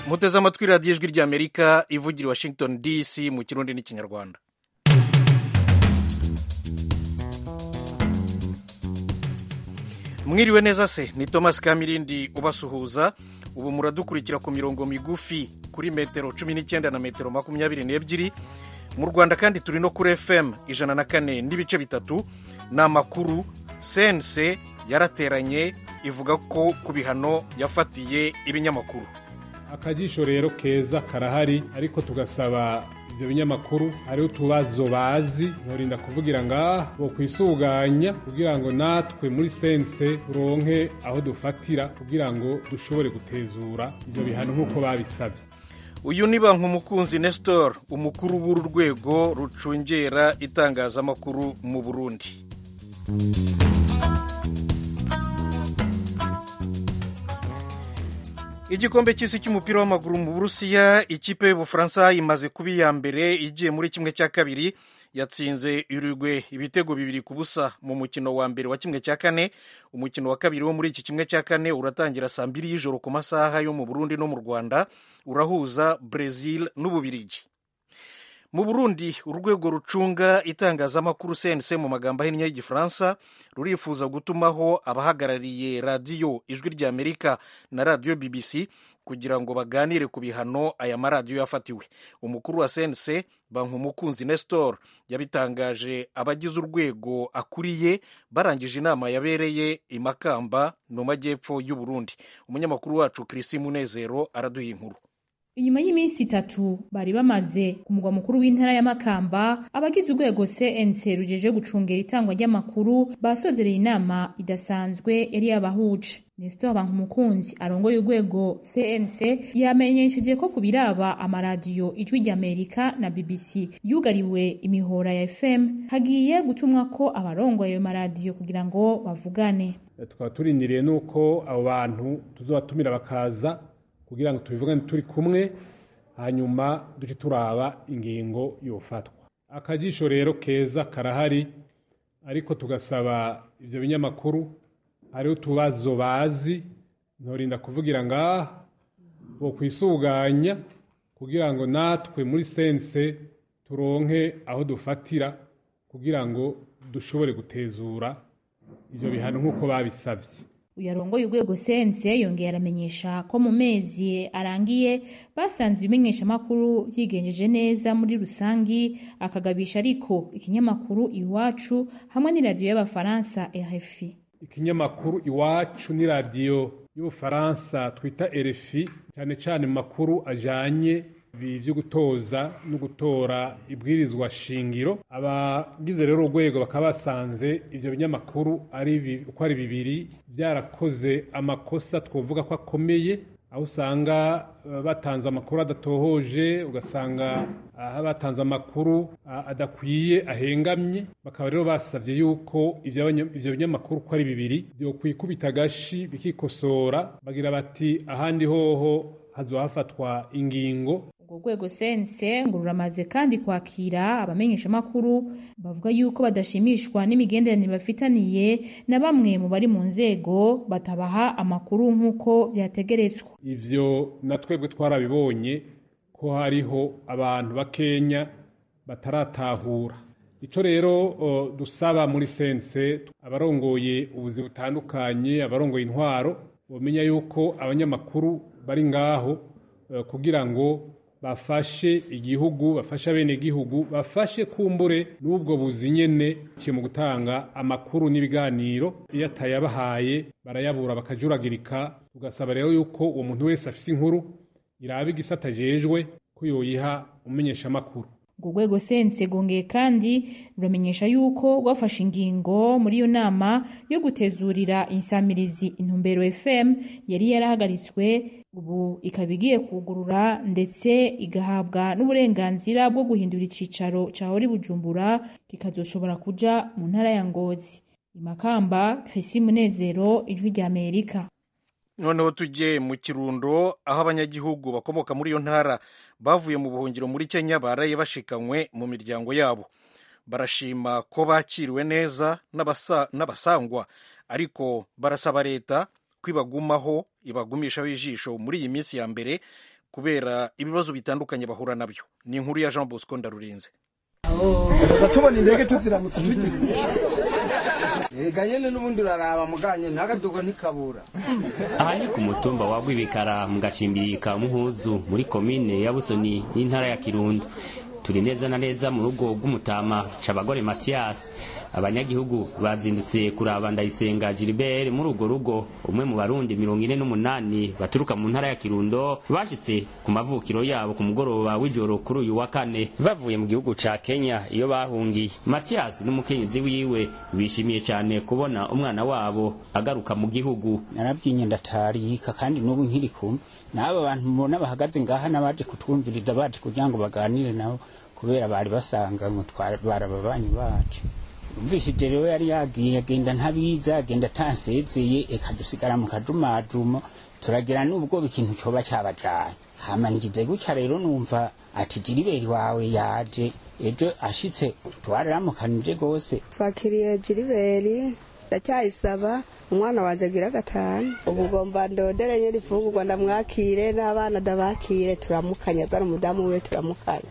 muteze amatwi radiyo ijwi ry'amerika ivugira washington dc mu kirundi n'ikinyarwanda mwiriwe neza se ni thomas kamirindi ubasuhuza ubu muradukurikira ku mirongo migufi kuri metero cumi n'icyenda na metero makumyabiri n'ebyiri mu rwanda kandi turi no kuri fm ijana na kane n'ibice bitatu ni amakuru sense yarateranye ivuga ko ku bihano yafatiye ibinyamakuru akajisho rero keza karahari ariko tugasaba ibyo binyamakuru hariho utubazo bazi nturinda kuvugira ngaha bo kwisuganya kugira ngo natwe muri sense turonke aho dufatira kugira ngo dushobore gutezura ibyo bihano nk'uko babisabye uyu ni bankumukunzi nestor umukuru w'uru rwego rucungera itangazamakuru mu burundi igikombe cy'isi cy'umupira w'amaguru mu burusiya ikipe y'ubufaransa imaze kuba iya mbere igiye muri kimwe cya kabiri yatsinze urugwe ibitego bibiri ku busa mu mukino wa mbere wa kimwe cya kane umukino wa kabiri wo muri iki kimwe cya kane uratangira saa mbiri y'ijoro ku masaha yo mu burundi no mu rwanda urahuza brezil n'ububirigi mu burundi urwego rucunga itangazamakuru cnc mu magambo ahinnye y'igifaransa rurifuza gutumaho abahagarariye radiyo ijwi ry'amerika na radiyo bbc kugira ngo baganire ku bihano aya maradiyo yafatiwe umukuru wa cnc bankumukunzi nestor yabitangaje abagize urwego akuriye barangije inama yabereye i makamba mu majyepfo y'u burundi umunyamakuru wacu kirisi munezero araduha inkuru inyuma y'iminsi itatu bari bamaze ku mugwa mukuru w'intara ya Makamba abagize urwego CNC rujeje gucungera itangwa ry'amakuru basozereye inama idasanzwe yari yabahuje Nestor Bankumukunzi arongoye urwego CNC yamenyesheje ko ku biraba amaradiyo ijwi ry'Amerika na BBC yugariwe imihora ya FM hagiye gutumwa ko abarongoye ayo maradiyo kugira ngo bavugane tukaba turindiriye nuko abo bantu tuzobatumira bakaza kugira ngo tubivugane turi kumwe hanyuma duce turaba ingingo yofatwa akajisho rero keza karahari ariko tugasaba ibyo binyamakuru hariho utubazo bazi nturinda kuvugira ngaha bo kwisuganya kugira ngo natwe muri sense turonke aho dufatira kugira ngo dushobore gutezura ibyo bihano nk'uko babisabye uyarongoye urwego sense yongeye aramenyesha ko mu mezi arangiye basanze ibimenyeshamakuru byigenjeje neza muri rusangi akagabisha ariko ikinyamakuru iwacu hamwe n'iradiyo y'abafaransa RFI ikinyamakuru iwacu n'iradiyo y'ubufaransa twita RFI cyane cyane mu makuru ajanye byo gutoza no gutora ibwirizwa shingiro abagize rero urwego bakaba basanze ibyo binyamakuru ari uko ari bibiri byarakoze amakosa twavuga ko akomeye aho usanga batanze amakuru adatohoje ugasanga aho batanze amakuru adakwiye ahengamye bakaba rero basabye yuko ibyo binyamakuru uko ari bibiri byo kwikubita agashi bikikosora bagira bati ahandi hoho hazohafatwa ingingo urwo rwego sense ngo ruramaze kandi kwakira abamenyeshamakuru bavuga yuko badashimishwa n'imigenderanire bafitaniye na bamwe mu bari mu nzego batabaha amakuru nk'uko byategeretswa ivyo na twebwe twarabibonye ko hariho abantu bakenya bataratahura ico rero uh, dusaba muri sense abarongoye ubuzi butandukanye abarongoye intwaro bomenya yuko abanyamakuru bari ngaho uh, kugira ngo bafashe igihugu bafashe abenegihugu bafashe kumbure n'ubwo buzi nyene ciye mu gutanga amakuru n'ibiganiro iyo atayabahaye barayabura bakajuragirika tugasaba rero yuko uwo muntu wese afise inkuru iraba igisata ajejwe ko yoyiha umumenyeshamakuru urwo rwego sense rwongeye kandi ruramenyesha yuko rwafashe ingingo muri iyo nama yo gutezurira insamirizi intumbero fm yari yarahagaritswe ubu ikaba igiye kugurura ndetse igahabwa n'uburenganzira bwo guhindura icicaro cahora bujumbura kikazoshobora kuja mu ntara ya ngozi imakamba krisi munezero ijwi rya amerika noneho tujye mu kirundo aho abanyagihugu bakomoka muri iyo ntara bavuye mu buhungiro muri kenya baraye bashikanywe mu miryango yabo barashima ko bakiriwe neza n'abasangwa ariko barasaba leta ko ibagumaho ibagumishaho ijisho muri iyi minsi ya mbere kubera ibibazo bitandukanye bahura nabyo ni inkuru ya jean bosco ndarurinze tubona indege tuziramutse tugiye ega nyene n'ubundi uraraba muganye ntagadugo ntikabura aha ni ku mutumba wa Rwibikara mu gacimbiri ka Muhuzu muri komine ya Busoni n'intara ya Kirundo turi neza na neza mu rugo rw'umutama Cabagore Mathias abanyagihugu bazindutse kuraba Ndayisenga Gilbert muri urwo rugo umwe mu barundi mirongo ine n'umunani baturuka mu ntara ya Kirundo bashitse ku mavukiro yabo ku mugoroba w'ijoro kuri uyu wa kane bavuye mu gihugu ca Kenya iyo bahungiye Mathias n'umukenyezi wiwe bishimiye cyane kubona umwana wabo agaruka mu gihugu narabwiye ndatarika kandi n'ubu nkiri kumwe n'aba bantu mubona bahagaze ngaha n'abaje kutwumviriza baje kugira ngo baganire nabo kubera bari basanga ngo barababanyi bacu umvishije rero yari yagiye agenda ntabiza agenda atansezeye eka dusigara mu kajumajumo turagira n'ubwo ikintu cyoba cyabajanye hama ngize gutya rero numva ati jiriberi wawe yaje ejo ashitse twararamukanije gose twakiriye jiriberi ndacyayisaba umwana wanje agira gatanu ubu ugomba ndodere nyiri ifungurwa ndamwakire n'abana ndabakire turamukanya azana umudamu we turamukanya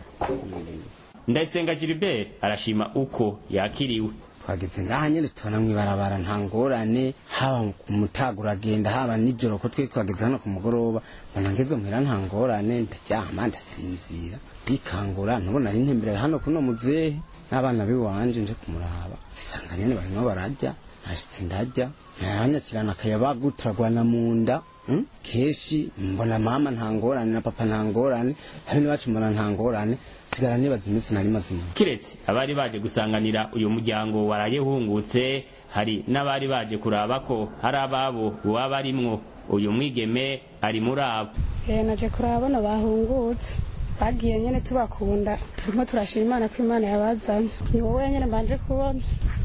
Ndayisenga Gilbert arashima uko yakiriwe twageze ngaha nyene tubona mw'ibarabara nta ngorane haba ku mutaga uragenda haba nijoro ko twe twageze hano ku mugoroba mbona ngeze muhira nta ngorane ndaryama ndasinzira ndikangura ntubona ari ntemberera hano kuno muzehe n'abana biwanje nje kumuraba isanga nyene barimo bararya nashitse ndarya naranyakirana akayabagu turagwana mu nda Mm? keshi mbona mama nta ngorane na papa nta ngorane habe n'iwacu mbona nta ngorane sigara nibaza iminsi nari maze mu kiretse abari baje gusanganira uyu muryango waraye uhungutse hari n'abari baje kuraba ko hari ababo waba arimwo uyu mwigeme ari muri abo Eh, naje kurabona bahungutse bagiye nyene tubakunda turimo turashima imana ko imana yabazanye ni wowe nyene mbanje kubona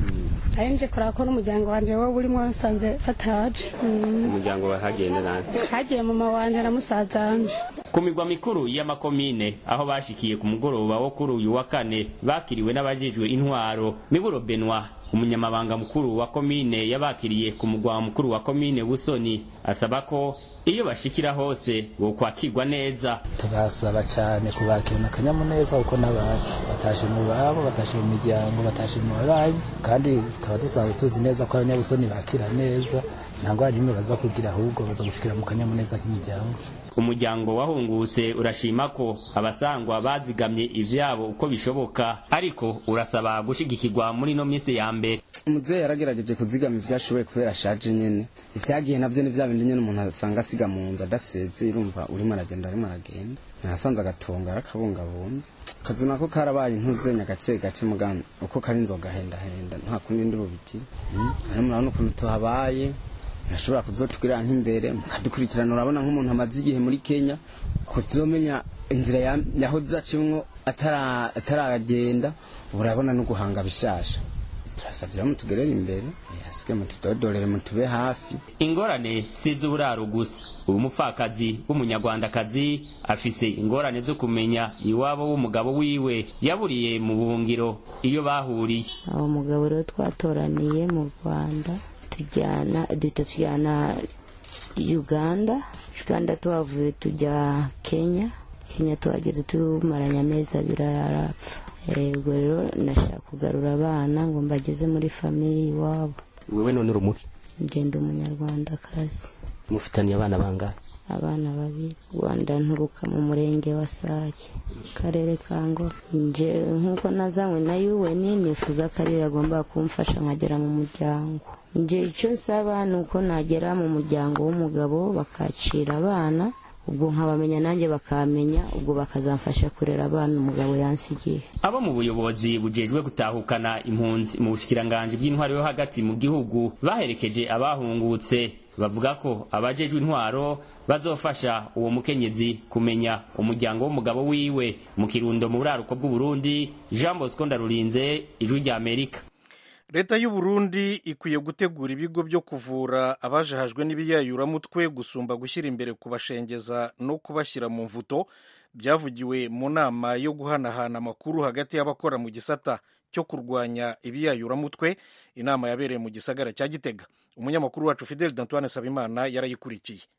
ari nje kuraba ko n'umuryango wanje wowe urimo nsanze bataje Mm. umuryango wahagenda nani hagiye mama wanje na musaza wanje ku migwa mikuru y'amakomine aho bashikiye ku mugoroba wo kuri uyu wa kane bakiriwe n'abajejwe intwaro miburo benwa umunyamabanga mukuru wa komine yabakiriye ku mugwa mukuru wa komine busoni asaba ko iyo bashikira hose bokwakirwa neza turasaba cyane kubakirana akanyamuneza kuko n'abacu batashe mu babo batashe mu miryango batashe mu babanyi kandi tukaba dusanzwe tuzi neza ko abanyabusoni bakira neza nta ngwara n'imwe baza kugira ahubwo baza gushikira mu kanyamuneza k'imiryango umuryango wahungutse urashima ko abasangwa bazigamye ivyabo uko bishoboka ariko urasaba gushigikirwa muri no minsi ya mbere umuzehe yaragerageje kuzigama ivyo ashoboye kubera ashaje nyene ivyagiye navyo ni vya bindi nyene umuntu asanga asiga mu nzu adaseze urumva urimo aragenda arimo aragenda nasanze agatonga arakabungabunze akazu nako karabaye ntuzenya gake gake mugana uko kari inzoga hendahenda nta kundi ndi bubitire hano murabona ukuntu tuhabaye ntashobora kuzotugirira nk'imbere mukadukurikirana urabona nk'umuntu amaze igihe muri kenya kuzomenya inzira ya- yahoze acimwo atara- ataragenda ubu urabona no guhanga bishasha turasavye rero mutugerere imbere eh, hasike mutudodorere mutube hafi ingorane si iz'uburaro gusa uyu mupfakazi w'umunyarwandakazi afise ingorane zo kumenya iwabo w'umugabo wiwe yaburiye mu buhungiro iyo bahuriye uwo mugabo rero twatoraniye mu rwanda tujyana duhita tujyana uganda uganda tuhavuye tujya kenya kenya tuhageze tumaranye amezi abiri arapfa Eh, ubwo rero nashaka kugarura abana ngo mbageze muri famiye iwabo wewe none uri umuki ngenda umunyarwandakazi mufitaniye abana bangahe abana babiri rwanda nturuka mu murenge wa sake karere ka ngoro nje nk'uko nazanywe na un nifuza ko ariyo yagomba kumfasha nkagera mu muryango nje icyo nsaba ni uko nagera mu muryango w'umugabo bakacira abana ubwo nkabamenya nanjye bakamenya ubwo bakazamfasha kurera abana umugabo yansigiye abo mu buyobozi bujejwe gutahukana impunzi mu bushikiranganji bw'intwaro yo hagati mu gihugu baherekeje abahungutse bavuga ko abajejwe intwaro bazofasha uwo mukenyezi kumenya umuryango w'umugabo wiwe mu kirundo mu buraruko bw'uburundi jean bosco ndarurinze ijwi rya amerika leta y'u Burundi ikwiye gutegura ibigo byo kuvura abajahajwe n'ibiyayuramutwe gusumba gushyira imbere kubashengeza no kubashyira mu mvuto byavugiwe mu nama yo guhanahana amakuru hagati y'abakora mu gisata cyo kurwanya ibiyayuramutwe inama yabereye mu gisagara cya gitega umunyamakuru wacu fidel d'antoine sabimana yarayikurikiye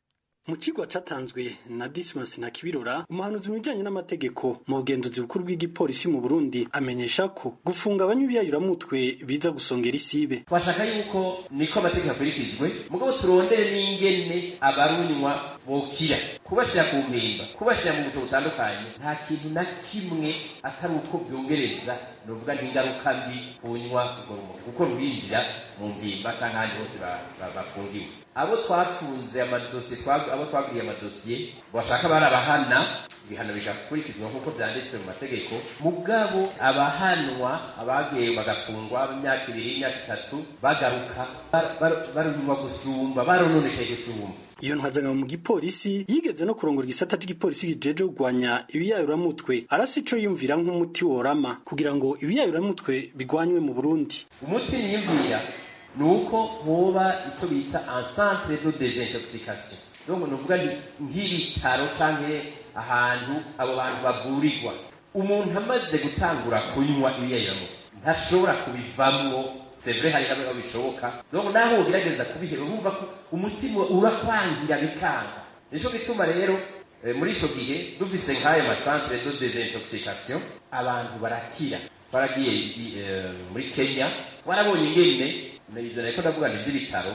mu kigo catanzwe na Dismas na Kibirora umuhanuzi mu bijanye n'amategeko mu bugenzuzi bukuru bw'igipolisi mu Burundi amenyesha ko gufunga abanywi biyayuramutwe biza gusongera isibe twashaka yuko niko amategeko akurikizwe mugabo turondere n'ingene abarunywa bokira kubashira ku mpimba kubashira mu buto butandukanye nta kintu na kimwe atari uko byongereza novuga ntingaruka mbi kunywa urwo rumogi kuko rwinjira mu mpimba canke ahandi hose bafungiwe abo twafunze amadosiye abo twaguriye amadosiye bashaka barabahana ibihano bigakurikizwa nk'uko byanditswe mu mategeko mugabo abahanwa abagiye bagafungwa imyaka ibiri imyaka itatu bagaruka barunywa gusumba barononekaye gusumba iyo ntwazangabo mu gipolisi yigeze no kurongora igisata c'igipolisi kijeje kugwanya ibiyayuramutwe arafise ico yiyumvira nk'umuti worama kugira ngo ibiyayuramutwe bigwanywe mu burundi umuti niyumvira ni uko hoba icyo bita encentre de desintoxication donc ni ukuvuga nk'ibitaro canke ahantu abo bantu bavurirwa umuntu amaze gutangura kunywa ibiyayuramutwe ntashobora kubivamwo c'est vrai hari hamwe bishoboka donc naho ugerageza kubihera urumva ko umutima urakwangira bikanga nico gituma rero muri ico gihe dufise nk'ayo macentre de desintoxication abantu barakira twaragiye muri kenya twarabonye ingene ivyo nariko ndavuga ni ivy'ibitaro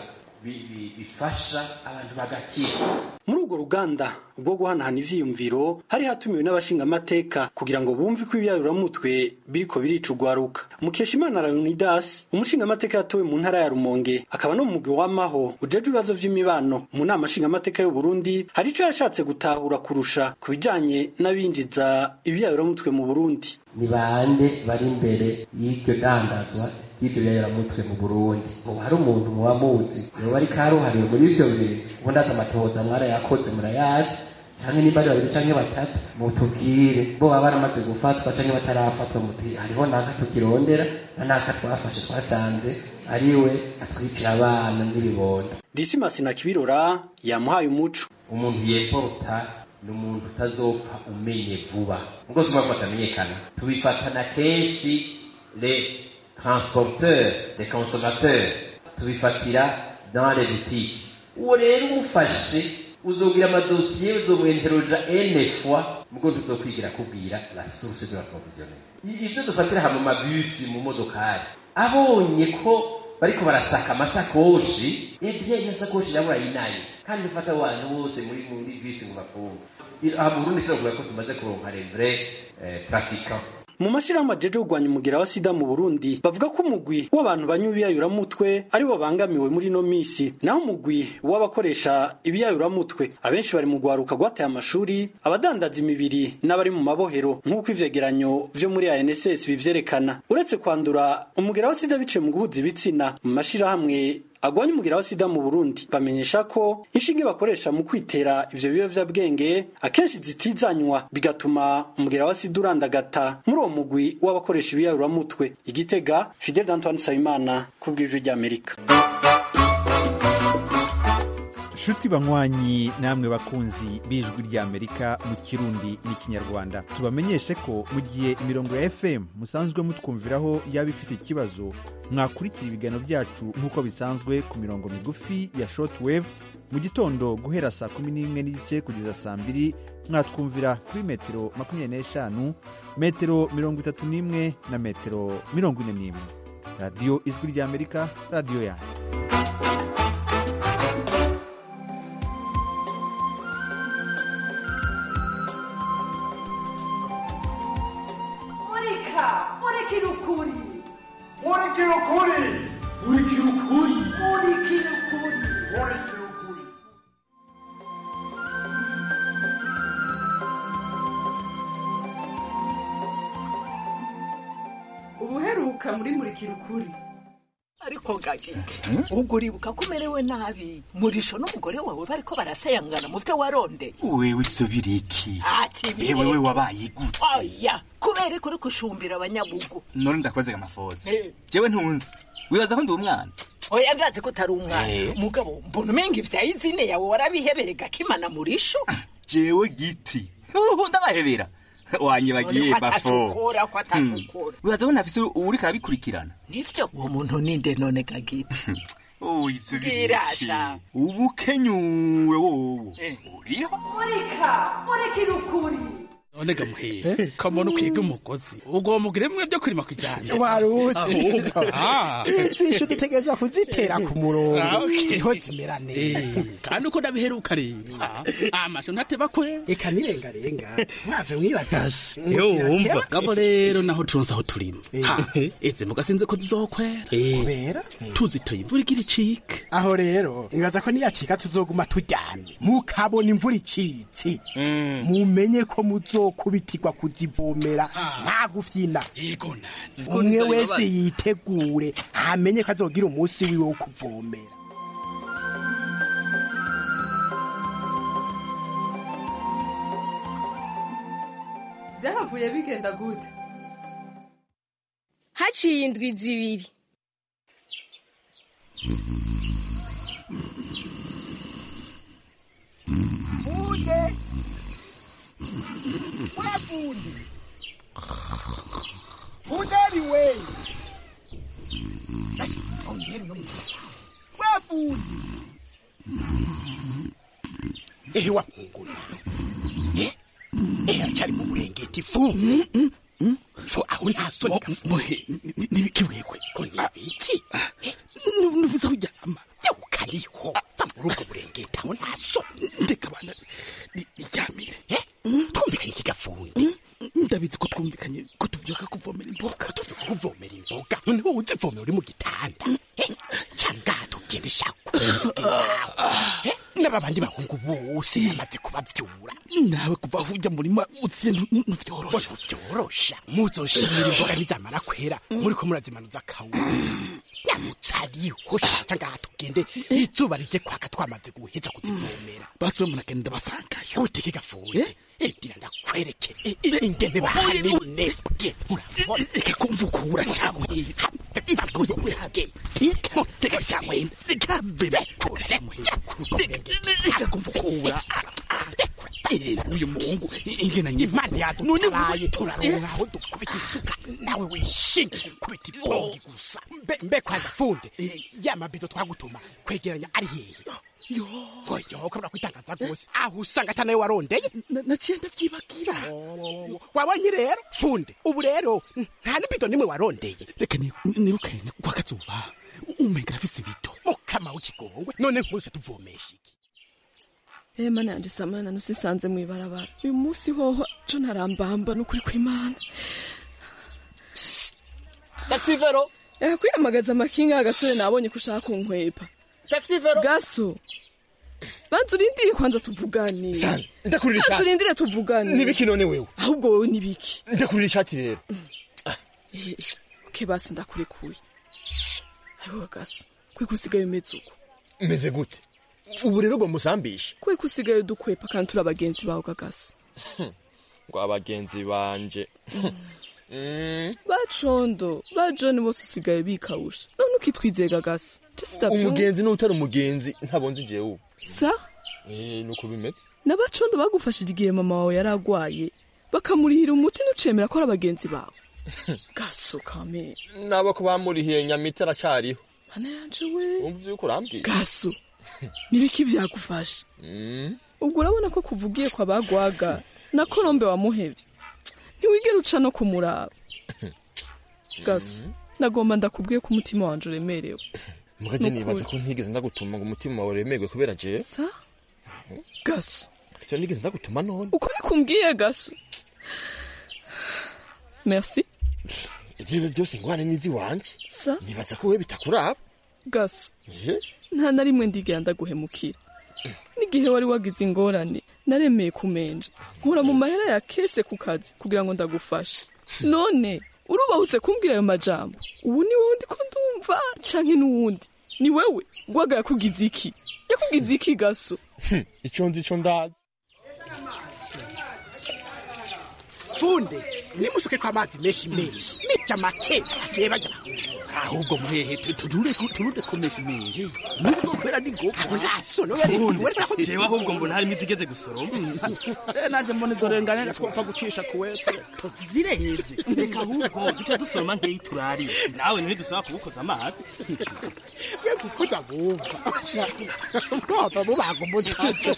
bifasha abantu bagakira muri urwo ruganda rwo guhanahana ivyiyumviro hari hatumiwe n'abashingamateka kugira ngo bumve ko ibyayuramutwe biriko birica urwaruka mukeshimana leonidas umushingamateka yatowe mu ntara ya rumonge akaba no mu mugwi w'amaho ujejwe ibibazo vy'imibano mu nama nshingamateka y'u burundi hari ico yashatse gutahura kurusha ku bijanye n'abinjiza ibyayuramutwe mu burundi ni bande bari imbere y'iryo dandazwa y'ibyo biyayiramutwe mu burundi ubu hari umuntu muba muzi yoba ari karuhariwe muri ivyo bintu ubu ndazi amatohoza mwarayakoze murayazi canke nimba ari babiri canke batatu mutubwire bo baba baramaze gufatwa canke batarafatwa muti hariho naka tukirondera na naka twafashe twasanze ariwe atwikira abana n'ibibondo disimasi na kibirora yamuhaye umuco umuntu yeporta ni umuntu utazopfa umenye vuba ubwo suma ko batamenyekana tubifatana kenshi le transporteurs les consommateurs tubifatira dans les boutiques uwo rero umufashe uzogira amadosiye uzomwenteroja ene fois mugo tuzokwigira kubwira la source de la provisionnel ivyo dufatira hamwe mabisi mu modokari abonye ko bariko barasaka amasakoshi ebye iyo sakoshi nabo urayinaye kandi ufata abantu bose muri muri bisi ngo bafunge aha mu Burundi sinavuga ko tumaze kuronka les vrais eh, trafiquants mu mashirahamwe ajeje kugwanya umugira wa sida mu Burundi bavuga ko umugwi w'abantu banywa ibiyayuramutwe ari bo bangamiwe muri no misi naho umugwi w'abakoresha ibiyayuramutwe abenshi bari mu gwaruka gwataye amashuri abadandaza imibiri n'abari mu mabohero nk'uko ivyegeranyo vyo muri ANSS bivyerekana uretse kwandura umugira wa sida biciye mu guhuza ibitsina mu mashirahamwe agwanya umugira wa sida mu Burundi bamenyesha ko inshinge bakoresha mu kwitera ivyo biyovyabwenge akenshi zitizanywa bigatuma umugira wa sida urandagata muri uwo mugwi w'abakoresha ibiyayuramutwe igitega Fidel Antoine Sayimana kubw'ijwi ry'Amerika nshuti banywanyi namwe bakunzi b'ijwi ry'amerika mu kirundi n'ikinyarwanda tubamenyeshe ko mu gihe imirongo ya fm musanzwe mutwumviraho yaba ifite ikibazo mwakurikira ibiganiro byacu nk'uko bisanzwe ku mirongo migufi ya shortwave mu gitondo guhera saa kumi n'imwe n'igice kugeza saa mbiri mwatwumvira kuri metero makumyabiri n'eshanu metero mirongo itatu n'imwe na metero mirongo ine n'imwe radiyo ijwi ry'amerika radiyo yanyu murika murikira ukuri murikira ukuri murikira ukuri murikira ukuri murikira ukuri ubuheruka muri murikira ukuri ariko gagiti ubwo uribuka ko umerewe nabi murisho n'umugore wawe bariko barasayangana mu vyo warondeye wewe ivyo biriki ati ewe we wabaye gute oya kubera ko uri gushumbira abanyabugu none ndakwazega amafoza Eh. jewe ntunzi wibaza ko ndi umwana oya ndazi ko utari umwana Eh. mugabo mbona umenga ivya izine yawe warabihebereye gakimana murisho jewe giti uhu ndabahebera wanyibagiye None ko bafo atatukura, ko atatukura. wibaza ko ntafise uriko arabikurikirana nivyo uwo muntu ninde none gagiti oh ivyo biriki Bwirasha. ubu kenyuwe wowo uriho murika murikira ukuri none gamuhire kamona ukwiga umugozi ugomba ugire bimwe byo kurima kujyana warutse Ah. zishu dutegereza kuzitera ku murongo Ah, okay. niho zimera neza Eh, kandi uko ndabiheruka rero amasho ntateba kwe eka nirengarenga mwave mwibaza yumva gabo rero naho turonse aho turima Ha, izi mboga sinzi ko zizokwera kubera tuzitoye imvura igira icike aho rero nibaza ko niyacika tuzoguma turyamye mukabona imvura icitse mumenye ko muzokubitirwa kuzivomera nta gufyina umwe wese yitegure amenye ko azogira umunsi wiwe wo kuvomera byaravuye bigenda gute haciye indwi zibiri Funde! We fundi! Funderi we! Basi, funderi no msaka. We fundi! Eh, wapungula. Eh? Eh, achari mu burengeti fu. Fu, aho nta soni gafuhe. nibikiwekwe Ko nibiki? nuvuze aho uryama ukariho za muri ubwo burengeti aho nta soni. ndeka abana iryamire twumvikanye iki gafundi ndabizi ko twumvikanye ko tuvyuka kuvomera imboga tuvyuka kuvomera imboga noneho uzivomera uri mu gitanda Eh, cyangwa tugende shaku Eh, n'aba bandi bahungu bose bamaze kubavyura nawe kuva aho ujya murima utsiye ntuvyorosha vyorosha muzoshimira imboga nizamara kwera muriko murazimanuza kawura nyamutsariho shaca ngaha tugende izuba rije kwaka twamaze guheza kuzivomera basi we munagenda basangayo utike gafuye egira ndakwereke Eh, eh, ingene bahanebwe murabona reka kumva ukura cyangwa reka cyangwa reka bebe reka kumva ukura uyu muhungu ingena imana yadutabaye turaronka aho dukubita isuka nawe wishinge kubita ibongi gusa mbe mbe kwanza funde ya mabido twagutuma kwegeranya ari hehe oyo ukabura kwitangaza rwose aho usanga atanawe warondeye naciye ndavyibagira wabonye rero funde ubu rero nta n'ibido nimwe warondeye reka nirukane kwa kazuba umenga afise ibido mukama w'ikigongwe none nkuse tuvomesha iki Eh mana yanje samana nusisanze mwibarabara uyu munsi hoho co ntarambamba nukuri kw'Imana taxivero reka kwiyamagaza amakinga agasore nabonye ko ushaka kunkwepa taxivero gaso banza urindire kwanza tuvugane Sana, ndakurira banza ishati. urindire tuvugane Nibiki none wewe? ahubwo wowe nibiki ndakurira ishati rero Eh, okay basi ndakurekuye ayiwe gaso kwiko usigaye umeze uko meze gute ubu rero ngo musambishe kwiko usigaye dukwepa kandi turi abagenzi bawe gagaso ngo abagenzi banje Mm, bacondo ba john bose usigaye bikawusha none ukitwizeye gagaso umugenzi n'utari umugenzi ntabonze igihe ubu sa Eh, nuko bimeze n'abacondo bagufashije igihe mama wawe yari agwaye bakamurihira umuti ntucemera ko ari abagenzi bawe gaso kame nabo ko bamurihiye nyamita aracyariho mana yanje we umva yuko urambwiye gaso nibiki byagufasha Mm, ubwo urabona ko kuvugiye kwa bagwaga na korombe wamuhevye ntiwigera uca no kumuraba gaso nagomba ndakubwiye ko umutima wanje uremerewe mugaje Nukuri. nibaza ko ntigeze ndagutuma ngo umutima wawe uremerwe kubera jewe sa gaso ivyo nigeze ndagutuma none uko nikumbwiye gaso merci ivyo byose ingwane nizi wanje sa nibaza ko wewe bitakuraba gaso je nta na rimwe ndigera ndaguhemukira n'igihe wari wagize ingorane naremeye kumenja nkura mu mahera ya kese ku kazi kugira ngo ndagufashe none urubahutse kumbwira ayo majambo ubu ni wowe ndiko ndumva canke n'uwundi ni wewe gwaga yakugize iki yakugize iki gaso Hm, ico nzi ico ndazi funde nimusuke ko amazi menshi menshi nica make agiye bajya ahubwo muhehe tu- tu- turure turure komesha iminsi nubwo kwera ni ngombwa nasono jewe ahubwo mbona harimo izigeze gusoroma Eh, nanje mbona izo renganya twapfa gucisha kuwepfo zireheze reka ahubwo duce dusoroma nkeyi turarire nawe ntidusaba kubukoza amazi mwe kukuza bumva mwava mubaga umutavu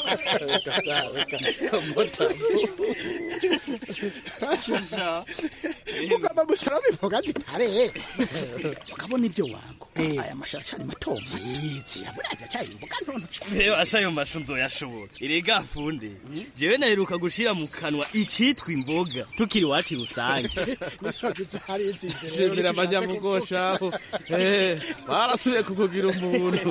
mugomba gusoroma imboga zitare ukabona ibyo wango aya mashara mato yizira muraza cyari imboga ntonto reba asha ayo mashu nzoyashobora erega funde jewe naheruka gushira mu kanwa icitwa imboga tukiri iwacu rusange misozi zari nzize shimira amanyamugoshaho Eh, barasubiye kukugira umuntu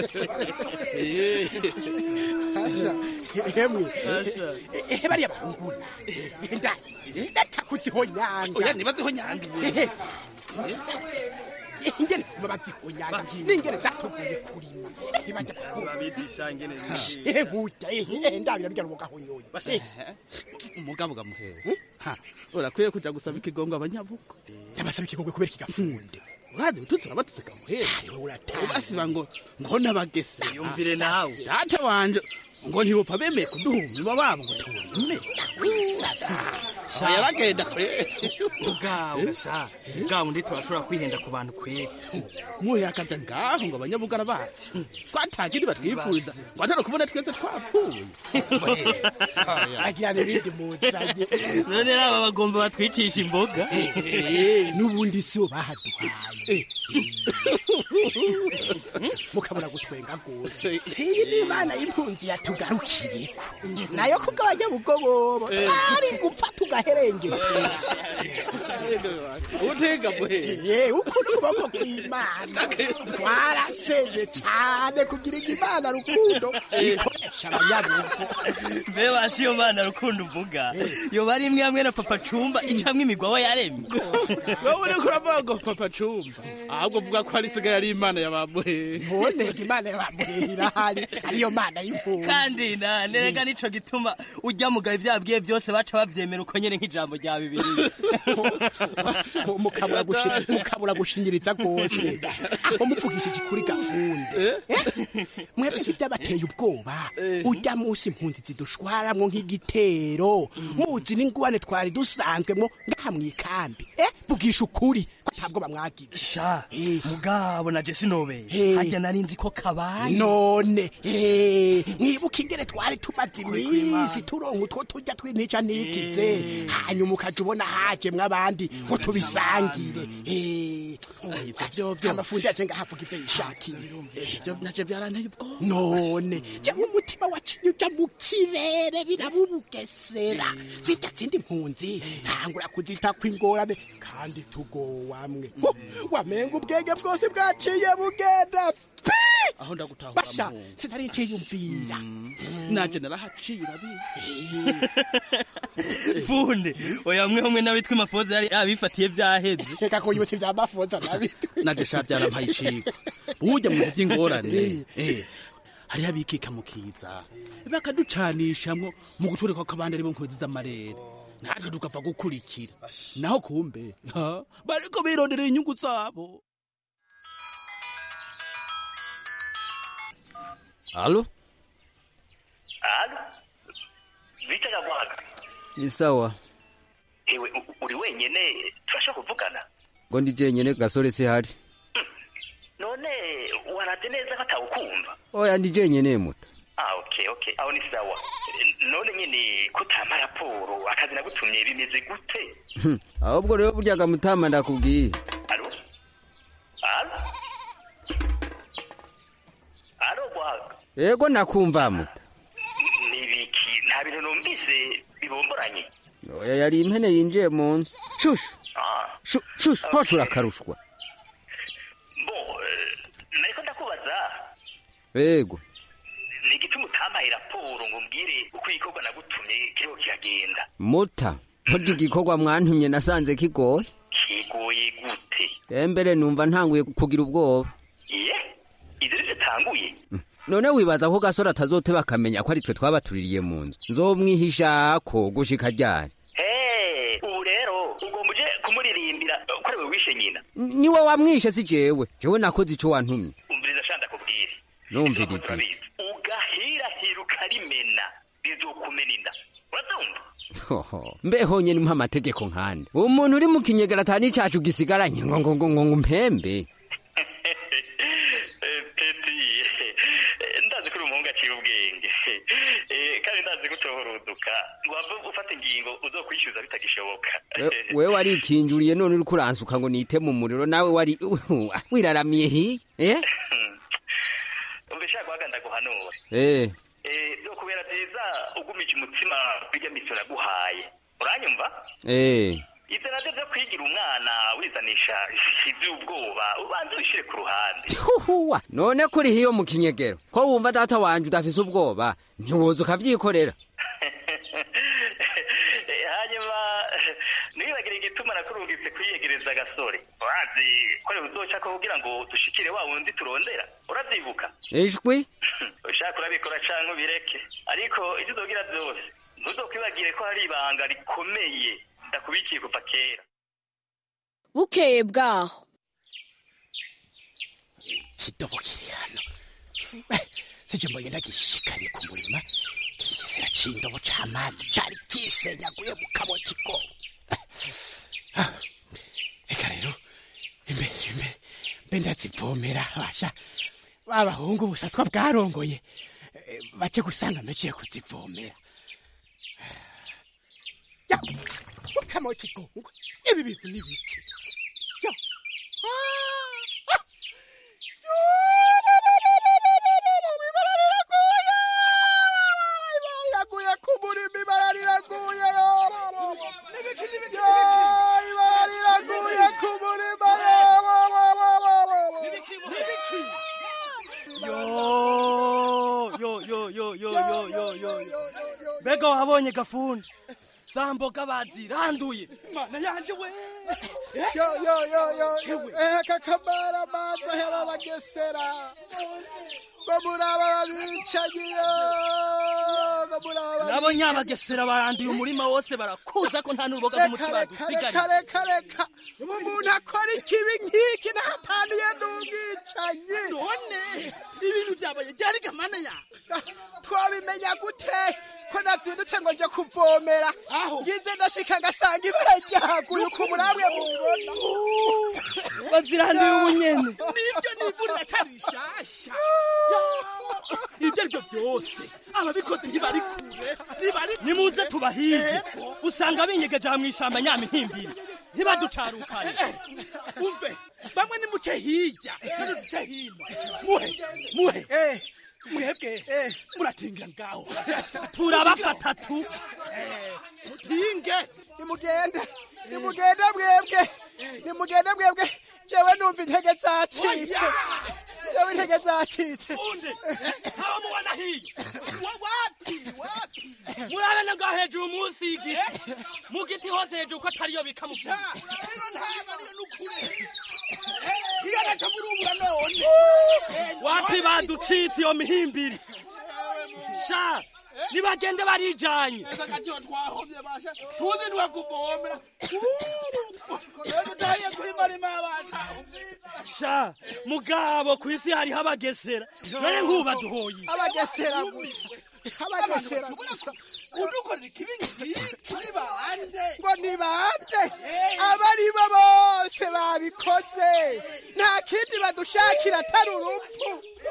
hemwe Asha. ehe bariya barunguna nda ndatakuziho nyanga oya nibazeho nyanga ingene babaziho nyanga n'ingene zatuvuye kurima ehe bajya babigisha ingene ehe burya ehe ndabira rya rugahonyoye umugabo gamuhehe ha urakwiye kuja gusaba ikigongo abanyabuko yabasaba ikigongo kubera ikigafunde urazi bitutsi urabatutse gamuhehe ubasiba ngo ngo nabagese yumvire nawe data wanje ngo ntibopfa bemeye kuduhumba babo ngo tubume yaragenda ubwawe sha ubwawe ndi turashobora kwihenda ku bantu kweri muhe akaja ngaho ngo abanyabugara bacu twatagira batwipfuza ngo atari kubona twese twapfuye agira n'ibindi muzanye none raba bagomba batwicisha imboga n'ubundi si bo bahaduhaye mukabona gutwenga rwose iyi ni imana y'impunzi yatugarukiriko nayo kugabanya bugobobo ari gupfa tugaherengera utega muhe ye ukuri ukuboko kw'imana twaraseze cyane kugira ngo imana rukundo ikoresha abanyabugo mbe bashi iyo mana rukundo uvuga yoba ari imwe hamwe na papa cumba icamwo imigwawa yaremye wowe uriko uravuga ngo papa cumba ahubwo uvuga ko ari isigaye ari imana yabamuhehe ntiboneke imana yabamuhehe irahari ariyo mana y'impunzi kandi na nerega nico gituma ujya mugabo ibyo yabwiye byose baca bavyemera uko nyene nk'ijambo rya bibiliya mukabura gushi- mukabura gushinyiriza rwose aho mupfugishije kuri gafunde mwebwe ntibyabateye ubwoba ujya munsi impunzi zidushwaramwo nk'igitero muzi n'ingwane twari dusanzwemwo ngaha mw'ikambi eh vugisha ukuri ko ntabwo bamwagize sha mugabo na jesi nobeye Eh. harya nari nzi ko kabaye none eh, mwibuka ingene twari tumaze iminsi turonka utwo turya tw'intica ntikize hanyuma ukaja ubona hajemwo abandi ngo tubisangire Eh, amafundi yaje ngahavuga ivyo yishakiye ivyo naje byaranteye ubwoba none jewe umutima wacinye uja mu kirere birabubugesera zirya zindi mpunzi ntangura kuzita kw'ingorane kandi tugowamwe Ho, wamenga ubwenge bwose bwaciye bugenda pi aho ndagutahura basha muhungu. sinari nciyumvira naje narahaciye urabizi funde oya mwe hamwe n'abitwa imafoza yari abifatiye vyaheze reka kuyibutsa ivya mafoza nabitwe naje sha byarampaye iciko burya mu by'ingorane eh hariho abikika mu kiza bakaducanishamwo mu gutwereka ko abandi aribo nkozi z'amarere natwe tukapfa gukurikira naho kumbe ha, bariko bironderera inyungu zabo Halo? Halo? Vita Nyagwaga. Ni sawa. Ewe u- uri wenyene turashobora kuvugana? Ngo ndi jenyene gasore se hari. None waraze neza ko atawukumva? Oya ndi jenyene muta. Ah okay okay. Aho ni sawa. Eh, None nyene kutama raporo akazi nagutumye bimeze gute? Hmm, Ahubwo rero burya gamutama ndakubwiye. Halo? Halo? Halo Gwaga. Yego nakumva muta. Nibiki nta bintu numvise bibomboranye. Oya yari impene yinjiye mu nzu. Shushu. Ah. Shu- Shushu. Hoshura karushwa. Bo eh, nariko ndakubaza Yego. ni igituma utampaye raporo ngo mbwire uko igikorwa nagutumye kiriho kiragenda Muta. Burya igikorwa mwantumye nasanze kigoye. kigoye gute Embere numva ntanguye kugira ubwoba. iye ivyo rivyo tanguye None wibaza ko gasore atazoteba akamenya ko ari twe twabatuririye mu nzu. Nzomwihishako gushika ryari. Hey, ubu rero ugomba uje kumuririmbira ko ari we wishe nyina niwe wamwishe si jewe jewe nakoze ico wantumye umviriza sha ndakubwire numviriza turabizi ugahirahira ukarimena bizokumena inda urabyumva Hoho, mbe honyene mpa amategeko nkande umuntu uri mu kinyegera atani cacu gisigaranye ngo ngo ngo ngo mpembe Eh, peti eh, ndazi ko uri umuhungu aciye ubwenge Eh, kandi ndazi ko utohoruduka wava ufata ingingo uzokwishyuza bitagishoboka We- wewe warikinjuriye none uriko uransuka ngo nite mu muriro nawe wari wiraramiye hiye eh umva shaka waga ndaguhanura eh Eh, byo kubera byiza ugumije umutima bijya miso naguhaye uranyumva eh ibyo nabyo byo kwigira umwana wizanisha iby'ubwoba ubanza ubishyire ku ruhande huhuwa none kuri hiyo mu kinyegero ko wumva data wanje udafise ubwoba ntiwoza ukavyikorera Eh, hanyuma eh, ntiwibagire igituma nakurungitse kwiyegereza agasore urazi ko rero uzoca ko kugira ngo dushikire wa wundi turondera uravyibuka ijwi ushaka urabikora canke ubireke ariko ivyo uzogira vyose ntuzokwibagire ko hari ibanga rikomeye ndakubikiye kuva kera bukeye bwaho kidobo kiri hano Eh, sije mbonye ndagishikanye ku murima kigisera c'indobo c'amazi cari kisenyaguye mu kabo kigo Ah, reka rero imbe imbe mbe ndazivomera basha babahungu busaswa bwarongoye eh, bace gusanga meciye kuzivomera ya mukama w'ikigongo ibi bintu ni biki yo Ah, ah. riraguye ku murima ibara riraguye ibara riraguye ku murima yo yo yo yo yo yo yo yo yo mbega wabonye gafundi za mboga baziranduye mana yanje we yo yo yo yo eh kakamara manza hera bagesera ngo muraba babicagiyo ngo muraba nabo nyabagesera baranduye umurima wose barakuza ko nta n'uruboga rw'umuti reka badusigariye reka reka umuntu akora ikibi nk'iki nahataniye n'ubwicanyi none ibintu byabaye byari gamana ya twabimenya gute ko nazindutse ngo nje kuvomera ngize ndashika ngasanga ibara ryaguye uko muramwe mubibona baziranduye ubunyene nibyo nivurira cyari rishasha ibyo aribyo byose ababikoze ntibari kure ntibari nimuze tubahige usanga binyegeje aha mw'ishamba nyamihimbiri ntibaducarukane umve bamwe ni muke hirya kandi duke hino muhe muhe mwebwe muratingira ngaho turabafata tu mutinge nimugende nimugende mwebwe nimugende mwebwe jewe numva intege zacitse jewe intege zacitse funde haba mubona hiyo wapi wapi murabe na ngaho hejuru munsi y'igiti mu giti hose hejuru ko atariyo bikamufunga iyo naca murubura none wapi baducitse iyo mihimbiri sha nibagende barijanye akatiwa twahomye basha tuzi niwe kuvomera rero utahiye kuri marima basha sha mugabo ku isi hariho abagesera none nk'ubu baduhoye abagesera gusa abagesera gusa udukorera ikibi nk'iki ni bande ngo ni bande aba ari bo bose babikoze nta kindi badushakira atari urupfu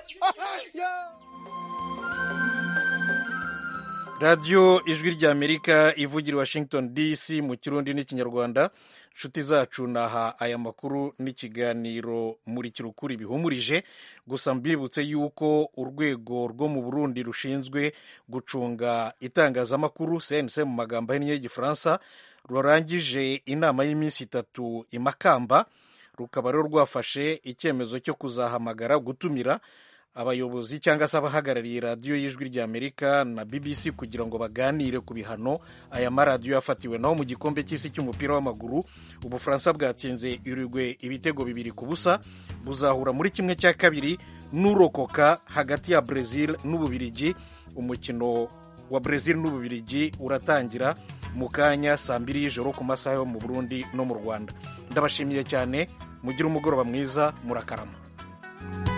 radiyo ijwi ry'amerika ivugira i washington dc mu kirundi n'ikinyarwanda inshuti zacu naha aya makuru n'ikiganiro muri kirukuri bihumurije gusa mbibutse yuko urwego rwo mu burundi rushinzwe gucunga itangazamakuru cnc mu magambo ahinnye y'igifaransa rurangije inama y'iminsi itatu i makamba rukaba rero rwafashe icyemezo cyo kuzahamagara gutumira abayobozi cyangwa se abahagarariye radiyo y'ijwi ry'amerika na bbc kugira ngo baganire ku bihano aya maradiyo yafatiwe naho mu gikombe cy'isi cy'umupira w'amaguru ubufaransa bwatsinze urugwe ibitego bibiri ku busa buzahura muri kimwe cya kabiri n'urokoka hagati ya brezil n'ububirigi umukino wa brezil n'ububirigi uratangira mu kanya saa mbiri y'ijoro ku masaha yo mu burundi no mu rwanda ndabashimiye cyane mugire umugoroba mwiza murakarama